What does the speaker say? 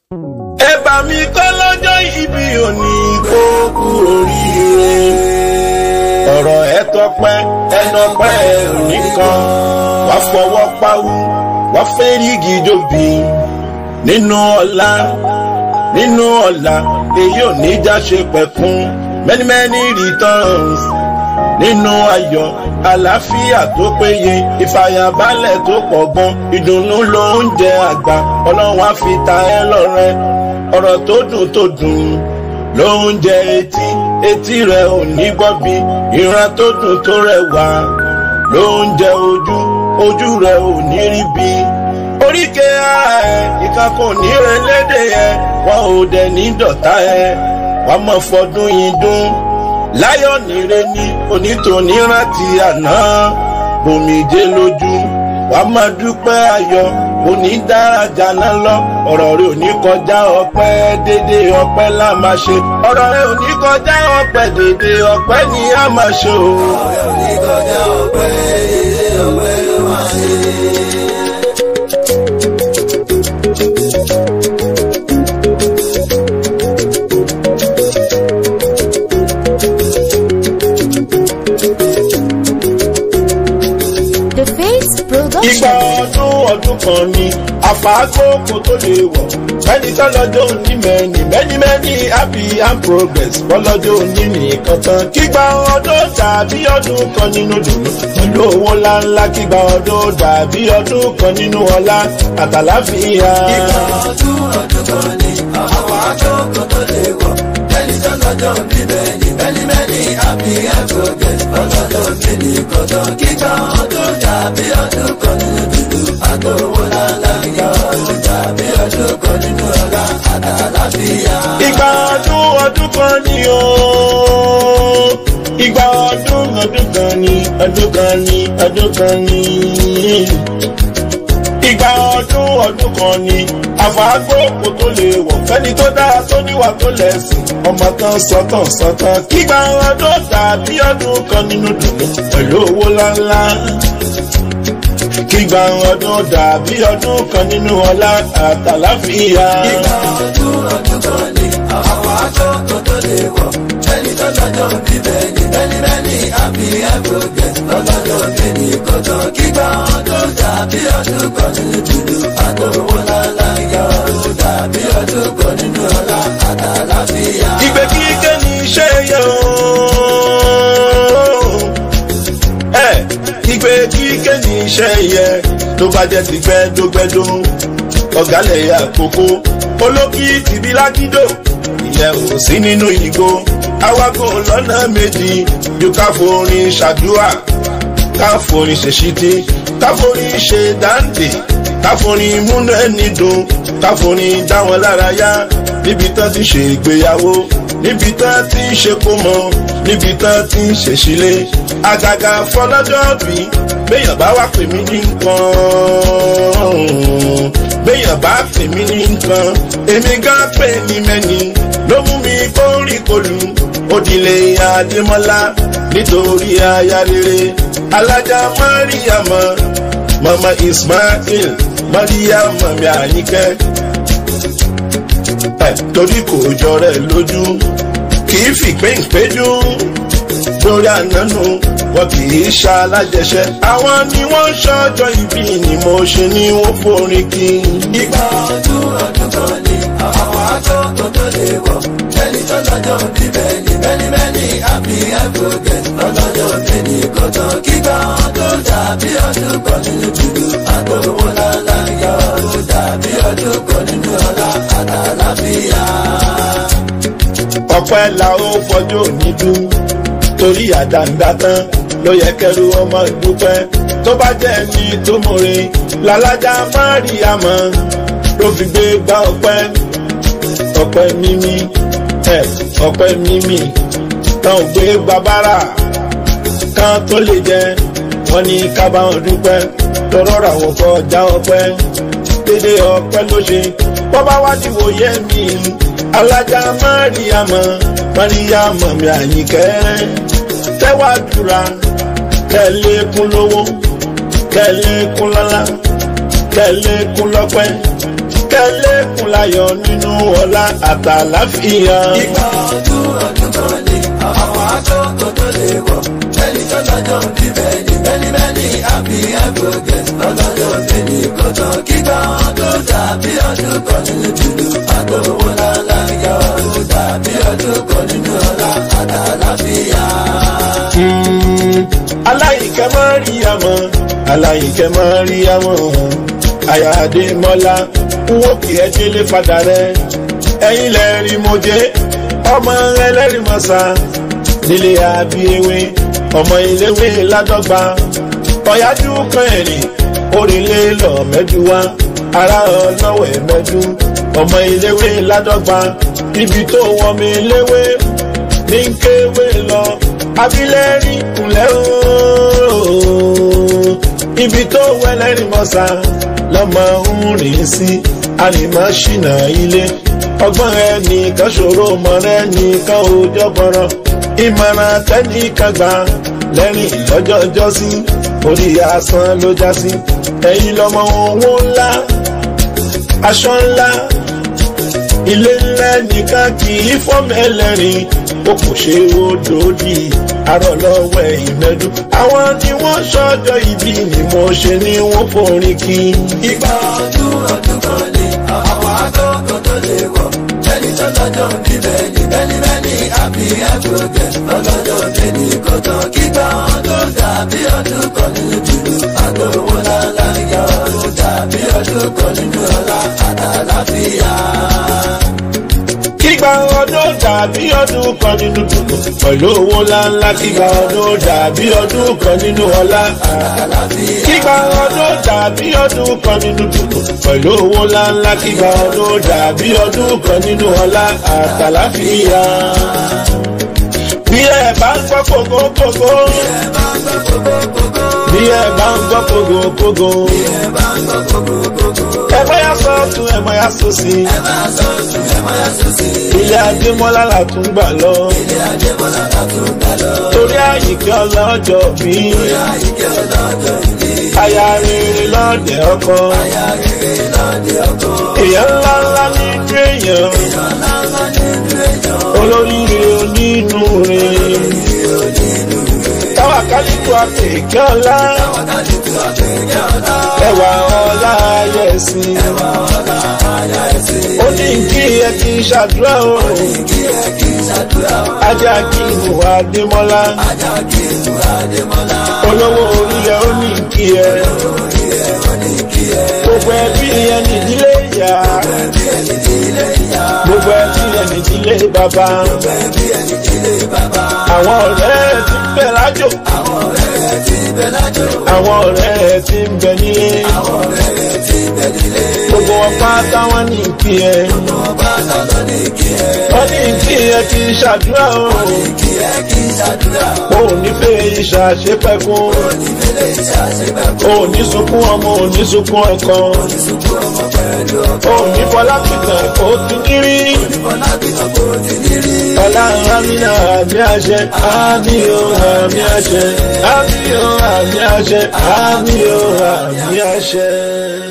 ẹ bá mi kọ́ lọ́jọ́ ìbí òní kó kú oríire. ọ̀rọ̀ ẹ tọpẹ́ ẹnọpẹ́ òní kan wàá fọwọ́ pawú wàá fẹ́rígì dòbí nínú ọ̀la nínú ọ̀la èyí ò ní já ṣe pẹ̀kún many many returns nínú ayọ̀ àlàáfíà tó péye ìfàyàbalẹ̀ tó pọ̀ gan ìdùnnú ló ń jẹ àgbà ọlọ́run á fi ta ẹ́ lọ́rẹ ọ̀rọ̀ tó dùn tó dùn ló ń jẹ etí etí rẹ ò ní gbọ́ bí ìran tó dùn tó rẹwà ló ń jẹ ojú ojú rẹ ò ní rí bí oríkè ara ẹ ìkan kò ní rẹ lédè ẹ wọn ò dẹ̀ ní dọ̀tá ẹ wàá mọ̀ fọdún yìí dún láyọ̀ nire ní onítòní rántí àná bòmíjé lójú wàá máa dúpẹ́ ayọ̀ onídàájà náà lọ ọ̀rọ̀ rẹ̀ ò ní kọjá ọpẹ́ dédé ọpẹ́ la máa ṣe ọ̀rọ̀ rẹ̀ ò ní kọjá ọpẹ́ dédé ọpẹ́ ni a máa ṣe o. ọ̀rẹ́ ò ní kọjá ọpẹ́ dédé ọpẹ́ ló máa ṣe. The Face Ìgbà Production. ọdún ọdún kan ni àfàákókò tó lè wọ̀. Mẹ́ni tọ́lọ́jọ́ òní mẹ́ni mẹ́ni mẹ́ni happy and progress bọ́lọ́jọ́ òní nìkan tán. Kígbà ọdún dàbí ọdún kan nínú dùnú. Pẹ̀lú owó ńláńlá kígbà ọdún dàbí ọdún kan nínú ọlá àtàláfíà. Ìgbà ọdún ọdún kan ni àwọn àjọkọ̀ tó lè wọ̀. Ẹni tó lọ́jọ́ bí bẹ́ẹ̀ni bẹ́ẹ̀ni bẹ́ẹ̀ni àbí ẹ̀fọ́gẹ̀ ọlọ́jọ́ bí ní kọ̀tọ̀. Kíkà ọdún dàbí ọdún kan nínú dúdú. Àtòwò lálá ìyá ọdún dàbí ọdún kan nínú ọ̀la àtàláfíà. Ìgbà ọdún ọdún kan ni o. Ìgbà ọdún ọdún kan ni ọdún kan ni ọdún kan ni. Ìgbà ọdún ọdún kan ni àfàgbọ́kò tó lè wọ̀ fẹ́ni tó dára tó níwà tó lẹ̀sìn ọmọ kan sọ́tàn sọ́tàn. Kígbà ọdún dàbí ọdún kan nínú dùnú pẹ̀lú owó ńláńlá. Kígbà ọdún dàbí ọdún kan nínú ọlá àtàláfíà. Ìgbà ọdún ọdún kan ni àwọn àjọkọ̀ tó lè wọ̀. Ẹni tó lọ́jọ́ bí bẹ́ẹ̀ni bẹ́ẹ̀ni bẹ́ẹ̀ni àbí ẹ̀fọ́gẹ̀ ọlọ́jọ́ bí ní kọ̀tọ̀. Kíkà ọdún dàbí ọdún kan nínú dúdú. Àtòwò lálá ìyá ọdún dàbí ọdún kan nínú ọ̀la àtàláfíà. ìgbé kíkẹ́ ní iṣẹ́ yẹ ooo. ẹ ìgbé kíkẹ́ ní iṣẹ́ yẹ tó bá jẹ́ ti gbẹ́dógbẹ́dó ọ̀gálẹ̀ yẹ àkókò olókìtì bí lágídò ìyẹn ò sí nínú ìgò awakọ̀ lọ́nà méjì ju ká forin ṣàdúrà ká forin ṣèṣítí ká forin ṣe dáǹdè ká forin múnú ẹni dùn ká forin dá wọn lára yá níbi tán ti ṣe ìgbéyàwó níbi tán ti ń ṣe kómọ níbi tán ti ń ṣèṣílé àgàgà fọlọ́jọ́ bí béèyàn bá wà pè mí ní nǹkan béèyàn bá pè mí ní nǹkan èmi gán pè ní mẹ́ni ló mú mi kórìí kolù òdìlé adémọ́lá nítorí aya rere alájà mariama mama ismail mariama mi àyíkẹ́ ẹ torí kò jọrẹ lójú kì í fìpín ìpéjú lórí ànánú wọn kì í ṣa alájẹṣẹ àwọn ni wọn ṣọjọ ìbí ni mo ṣe ní wọn forin kí. Ìgbà ọdún ọdún kan ni àwọn àjọkọ̀ tó lè wọ̀. Ẹni tó lọ́jọ́ bí bẹ́ẹ̀ni bẹ́ẹ̀ni bẹ́ẹ̀ni àbí ẹ̀fọ́gẹ̀ ọlọ́jọ́ bí ní kọ̀tọ̀. Kíkà ọdún dàbí ọdún kan nínú dúdú. Àtòwò lálá ìyá ọdún dàbí ọdún kan nínú ọ̀la àtàláfíà. ọpẹ́ la ó fọjọ́ òní dún torí àdàǹdà tán ló yẹ kẹrù ọmọ ìdúpẹ́ tó bá jẹ́ ní tó mọ̀re làlájá máríàmọ́ ló fi gbé gbá ọpẹ́ ọpẹ́ mímí ẹ ọpẹ́ mímí tán ò gbé babára kan tó lè jẹ wọn ní kábàáwọn dúpẹ́ tọrọ ra wọn kọjá ọpẹ́ dédé ọpẹ́ ló ṣe bọ́ bá wá ti wòye mi alájà máríàmọ́ máríàmọ́ mi àyíkẹ́ tẹ́wàdúrà kẹ́lẹ́kún lówó kẹ́lẹ́kún lọ́lá kẹ́lẹ́kún lọ́pẹ́ kẹ́lẹ́kùn láyọ̀ nínú ọlá àtàláfíà. Ìgbà ọdún ọdún kan ní àwọn aṣọ tó tó lè wọ̀. Ẹni tó lọ́jọ́ bí bẹ́ẹ̀ni bẹ́ẹ̀ni bẹ́ẹ̀ni happy birthday lọ́lọ́jọ́ bí ní kọ̀tọ̀. Kígbà ọdún dàbí ọdún kan nínú jùlọ. Àtọwọ́ lálá ìgbà ọdún dàbí ọdún kan nínú ọlá àtàláfíà. aláyìíkẹ́ máa rí àmọ́ aláyìíkẹ́ máa rí àmọ́ àyàdé mọ́lá wó kì ẹ́ délé padà rẹ ẹ̀yin lẹ́rìí mo jẹ́ ọmọ ẹlẹ́rìí mọ́sá nílé àbíyewé ọmọ iléwé ládọ́gba ọ̀yájú kan ẹ̀rìn orílẹ̀ lọ mẹ́jú wá ará ọlọ́wẹ̀ mẹ́jú ọmọ iléwé ládọ́gba ibi tó wọ́n mi léwé ní kéwé lọ abilẹ́rì kúnlẹ̀ ooo ibi tó wẹlẹ́rì mọ́sá lọ́mọ ń rìn sí àrìmọ́ ṣìnà ilé ọgbọ́n rẹ nìkan ṣòro mọ́ rẹ nìkan òòjọ́ bọ̀rọ̀ ìmọ̀ràn tẹ́nìkan gbà lẹ́rìn lọ́jọ́ jọ́sí orí asán ló já sí ẹ̀yin lọ́mọ owó ńlá aṣọ ńlá ilé ńlá nìkan kì í fọ́mọ ẹlẹ́rìn ó kò ṣe ó dòdì arọ lọ́wọ́ ìmẹ́dù àwọn ni wọ́n ṣọ́jọ́ ìbí ni mo ṣe ni wọ́n forin kí. Ìgbà ọdún ọdún kan ní àwọn aṣọ tó tó lè wọ̀. Ẹni tó lọ́jọ́ bí bẹ́ẹ̀ni bẹ́ẹ̀ni bẹ́ẹ̀ni happy birthday lọ́lọ́jọ́ bí ní kọ̀tọ̀. Kígbà ọdún dàbí ọdún kan nínú jùlọ. Àtọwọ́ lálá ìgbà ọdún dàbí ọdún kan nínú ọlá àtàláfíà. kígba ọdún dàbí ọdún kan nínú dùnú pẹ̀lú owó ńláńlá kígba ọdún dàbí ọdún kan nínú ọlá. kígba ọdún dàbí ọdún kan nínú dùnú pẹ̀lú owó ńláńlá kígba ọdún dàbí ọdún kan nínú ọlá àtàláfíà. bí ẹ bá ń gbọ́ kókókókó. bí ẹ bá ń gbọ́ kókókókó. ẹ bóyá sọ́ọ̀tún ẹ bóyá sósì. ilé adémọ́lá là tún gbà lọ. torí àyíké ọlọ́jọ́ bí. aya rere lọ́dẹ ọkọ. èèyàn ńlá ńlá nínú èèyàn. olóríire onínú rẹ̀. táwa kálíkù àpèké ọlá. ẹwà ọlá ayẹ̀sìn. ó ní kí ẹ kí n ṣàdúrà o. ajá kí n mú adémọ́lá. olówó orí ẹ ó ní kí ẹ. gbogbo ẹbí ẹ nídìílé ìyá. gbogbo ẹbí ẹ nídìílé bàbá. àwọn ọ̀rẹ́ ẹ ti ń bẹ lájò. àwọn ọ̀rẹ́ ẹ ti ń bẹ nílé. gbogbo wọn pátá wọn ní kí ẹ. wọ́n ní kí ẹ kí n ṣàdúrà o. o ò ní fẹ́ ìṣàṣepẹ̀kún. o ò ní sunkún ọmọ ò ní sunkún ọkọ. o ò ní fọlá pìtàn kó tún kiri. ọlá amínà àmì àṣẹ àmì ò àmì àṣẹ àmì ò àmì àṣẹ àmì ò àmì àṣẹ.